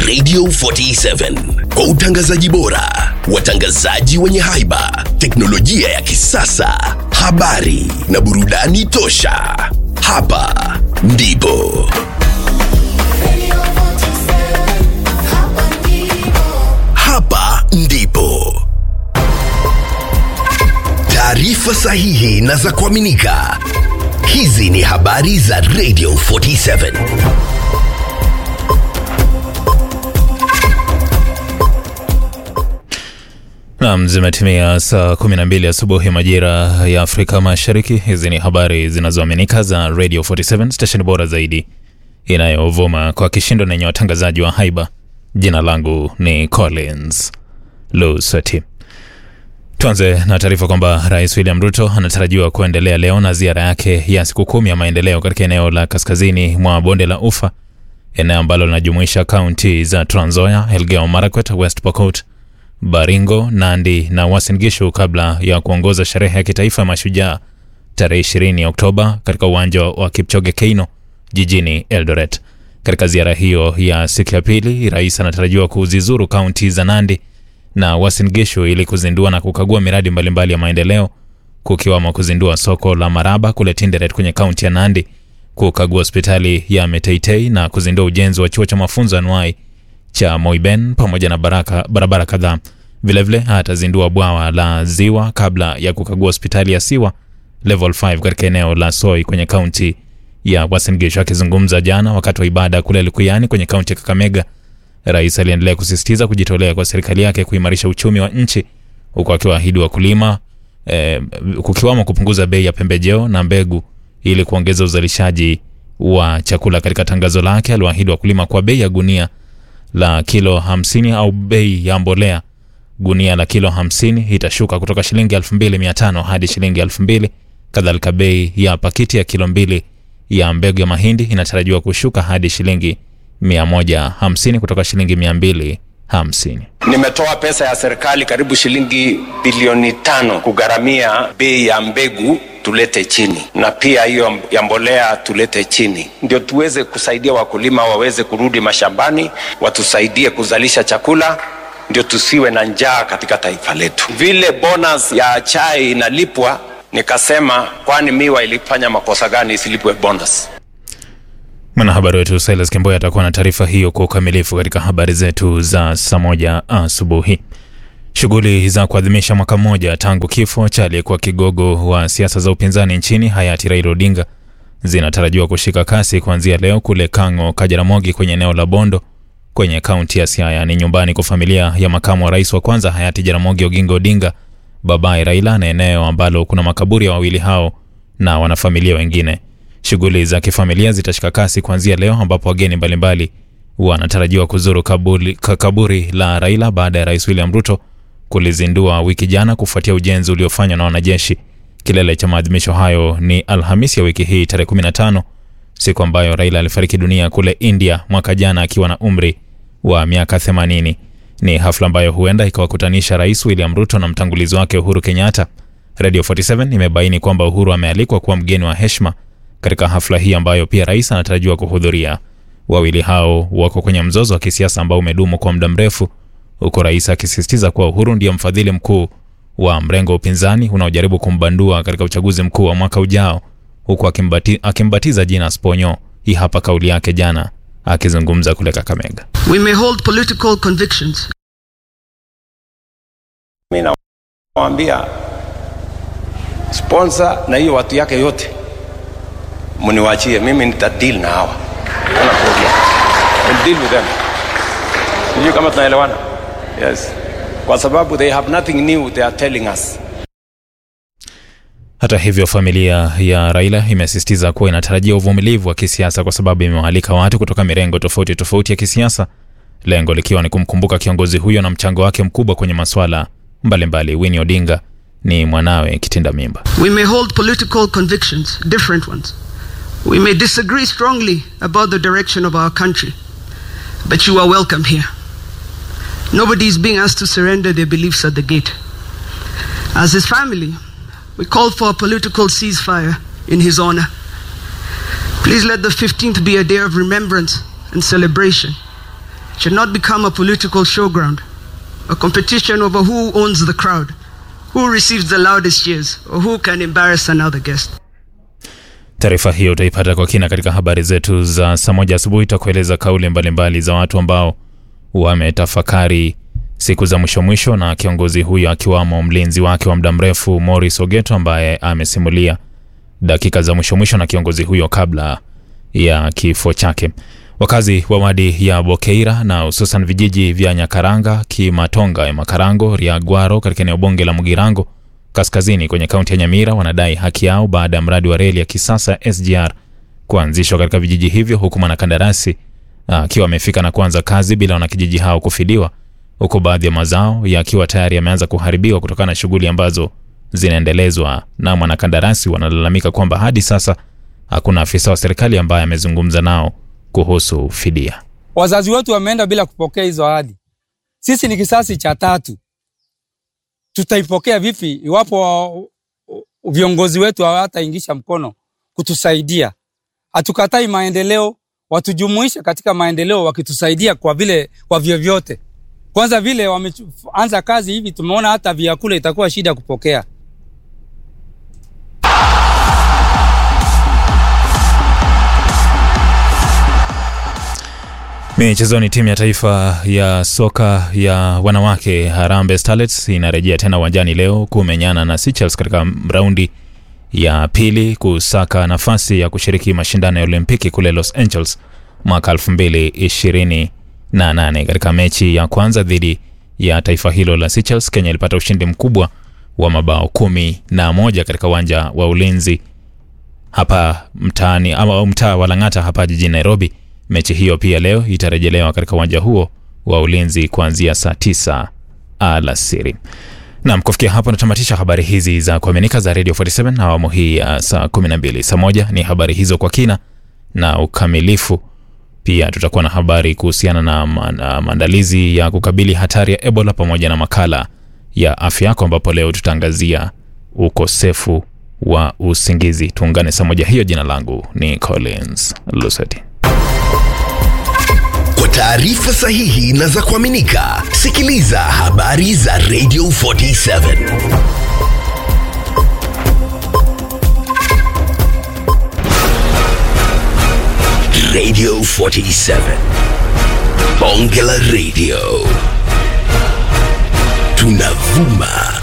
Radio 47 kwa utangazaji bora, watangazaji wenye haiba, teknolojia ya kisasa, habari na burudani tosha. Hapa ndipo hapa ndipo taarifa sahihi na za kuaminika. Hizi ni habari za Radio 47. Nam, zimetimia saa 12 asubuhi majira ya Afrika Mashariki. Hizi ni habari zinazoaminika za Radio 47, stesheni bora zaidi inayovuma kwa kishindo na yenye watangazaji wa haiba. Jina langu ni Collins Lusweti. Tuanze na taarifa kwamba Rais William Ruto anatarajiwa kuendelea leo na ziara yake ya siku kumi ya maendeleo katika eneo la kaskazini mwa bonde la Ufa, eneo ambalo linajumuisha kaunti za Trans Nzoia, Elgeyo Marakwet, West Pokot, Baringo, Nandi na Uasin Gishu kabla ya kuongoza sherehe ya kitaifa ya mashujaa tarehe 20 Oktoba katika uwanja wa Kipchoge Keino jijini Eldoret. Katika ziara hiyo ya siku ya pili, rais anatarajiwa kuzizuru kaunti za Nandi na Uasin Gishu ili kuzindua na kukagua miradi mbalimbali ya maendeleo kukiwamo kuzindua soko la Maraba kule Tinderet kwenye kaunti ya Nandi, kukagua hospitali ya Meteitei na kuzindua ujenzi wa chuo cha mafunzo anuai cha Moiben pamoja na baraka, barabara kadhaa. Vilevile atazindua bwawa la Ziwa kabla ya kukagua hospitali ya Siwa level 5 katika eneo la Soi kwenye kaunti ya Uasin Gishu. Akizungumza jana wakati wa ibada kule Likuyani kwenye kaunti ya Kakamega, rais aliendelea kusisitiza kujitolea kwa serikali yake kuimarisha uchumi wa nchi huku akiwaahidi wakulima eh, kukiwamo kupunguza bei ya pembejeo na mbegu ili kuongeza uzalishaji wa chakula. Katika tangazo lake aliwaahidi wakulima kwa bei ya gunia la kilo 50 au bei ya mbolea gunia la kilo 50 itashuka kutoka shilingi 2500 hadi shilingi 2000. Kadhalika bei ya pakiti ya kilo mbili ya mbegu ya mahindi inatarajiwa kushuka hadi shilingi 150 kutoka shilingi 250. Nimetoa pesa ya serikali karibu shilingi bilioni tano kugharamia bei ya mbegu tulete chini, na pia hiyo ya mbolea tulete chini, ndio tuweze kusaidia wakulima waweze kurudi mashambani, watusaidie kuzalisha chakula, ndio tusiwe na njaa katika taifa letu. Vile bonus ya chai inalipwa, nikasema kwani miwa ilifanya makosa gani isilipwe bonus? Mwanahabari wetu Silas Kimboya atakuwa na taarifa hiyo kwa ukamilifu katika habari zetu za saa moja asubuhi. Shughuli za kuadhimisha mwaka mmoja tangu kifo cha aliyekuwa kigogo wa siasa za upinzani nchini hayati Raila Odinga zinatarajiwa kushika kasi kuanzia leo kule Kang'o, Kajaramogi kwenye eneo la Bondo kwenye kaunti ya Siaya. Ni nyumbani kwa familia ya makamu wa rais wa kwanza hayati Jaramogi Oginga Odinga, babaye Raila, na eneo ambalo kuna makaburi ya wawili hao na wanafamilia wengine. Shughuli za kifamilia zitashika kasi kuanzia leo ambapo wageni mbalimbali wanatarajiwa kuzuru kaburi, kaburi la Raila baada ya rais William Ruto kulizindua wiki jana kufuatia ujenzi uliofanywa na wanajeshi. Kilele cha maadhimisho hayo ni Alhamisi ya wiki hii tarehe 15, siku ambayo Raila alifariki dunia kule India mwaka jana akiwa na umri wa miaka 80. Ni hafla ambayo huenda ikawakutanisha rais William Ruto na mtangulizi wake Uhuru Kenyatta. Radio 47 imebaini kwamba Uhuru amealikwa kuwa mgeni wa heshima katika hafla hii ambayo pia rais anatarajiwa kuhudhuria. Wawili hao wako kwenye mzozo wa kisiasa ambao umedumu kwa muda mrefu, huku rais akisisitiza kuwa Uhuru ndiye mfadhili mkuu wa mrengo wa upinzani unaojaribu kumbandua katika uchaguzi mkuu wa mwaka ujao, huku akimbati, akimbatiza jina Sponyo. Hii hapa kauli yake jana akizungumza kule Kakamega. We may hold political convictions. Mimi nawaambia sponsor na hiyo watu yake yote mniwachie mimi, nita deal na hawa, hana problem, I'll deal with them. Sijui kama tunaelewana? Yes, kwa sababu they have nothing new they are telling us. Hata hivyo, familia ya Raila imesisitiza kuwa inatarajia uvumilivu wa kisiasa kwa sababu imewaalika watu kutoka mirengo tofauti tofauti ya kisiasa, lengo likiwa ni kumkumbuka kiongozi huyo na mchango wake mkubwa kwenye masuala mbalimbali. Winnie Odinga ni mwanawe kitinda mimba. We may hold political convictions, different ones. We may disagree strongly about the direction of our country, but you are welcome here. Nobody is being asked to surrender their beliefs at the gate. As his family, we call for a political ceasefire in his honor. Please let the 15th be a day of remembrance and celebration. should not become a political showground, a competition over who owns the crowd, who receives the loudest cheers, or who can embarrass another guest. Taarifa hiyo utaipata kwa kina katika habari zetu za saa moja asubuhi. Itakueleza kauli mbalimbali za watu ambao wametafakari siku za mwisho mwisho, na kiongozi huyo akiwamo mlinzi wake wa muda mrefu Morris Ogeto ambaye amesimulia dakika za mwisho mwisho na kiongozi huyo kabla ya kifo chake. Wakazi wa wadi ya Bokeira na hususan vijiji vya Nyakaranga, Kimatonga, Makarango, Riagwaro katika eneo bunge la Mugirango kaskazini kwenye kaunti ya Nyamira wanadai haki yao baada ya mradi wa reli ya kisasa ya SGR kuanzishwa katika vijiji hivyo, huku mwanakandarasi akiwa amefika na kuanza kazi bila wanakijiji hao kufidiwa, huku baadhi ya mazao yakiwa tayari yameanza kuharibiwa kutokana na shughuli ambazo zinaendelezwa na mwanakandarasi. Wanalalamika kwamba hadi sasa hakuna afisa wa serikali ambaye amezungumza nao kuhusu fidia. Wazazi wetu wameenda bila kupokea hizo ahadi. Sisi ni kisasi cha tatu, tutaipokea vipi iwapo viongozi wetu hawataingisha mkono kutusaidia? Hatukatai maendeleo, watujumuishe katika maendeleo wakitusaidia kwa vile kwa vyovyote. Kwanza vile wameanza kazi hivi, tumeona hata vyakula itakuwa shida kupokea. Michezoni, timu ya taifa ya soka ya wanawake Harambee Starlets inarejea tena uwanjani leo kumenyana na Seychelles katika raundi ya pili kusaka nafasi ya kushiriki mashindano ya Olimpiki kule Los Angeles mwaka 2028. Katika mechi ya kwanza dhidi ya taifa hilo la Seychelles, Kenya ilipata ushindi mkubwa wa mabao kumi na moja katika uwanja wa Ulinzi hapa mtaani ama mtaa wa Lang'ata hapa jijini Nairobi. Mechi hiyo pia leo itarejelewa katika uwanja huo wa Ulinzi kuanzia saa tisa alasiri. Naam, kufikia hapo natamatisha habari hizi za kuaminika za Radio 47 na awamu hii ya saa 12. Saa moja ni habari hizo kwa kina na ukamilifu. Pia tutakuwa na habari kuhusiana na maandalizi ya kukabili hatari ya Ebola pamoja na makala ya afya yako, ambapo leo tutaangazia ukosefu wa usingizi. Tuungane saa moja hiyo. Jina langu ni Collins Luseti. Kwa taarifa sahihi na za kuaminika, sikiliza habari za Radio 47 Radio 47 Bonge la Radio, tunavuma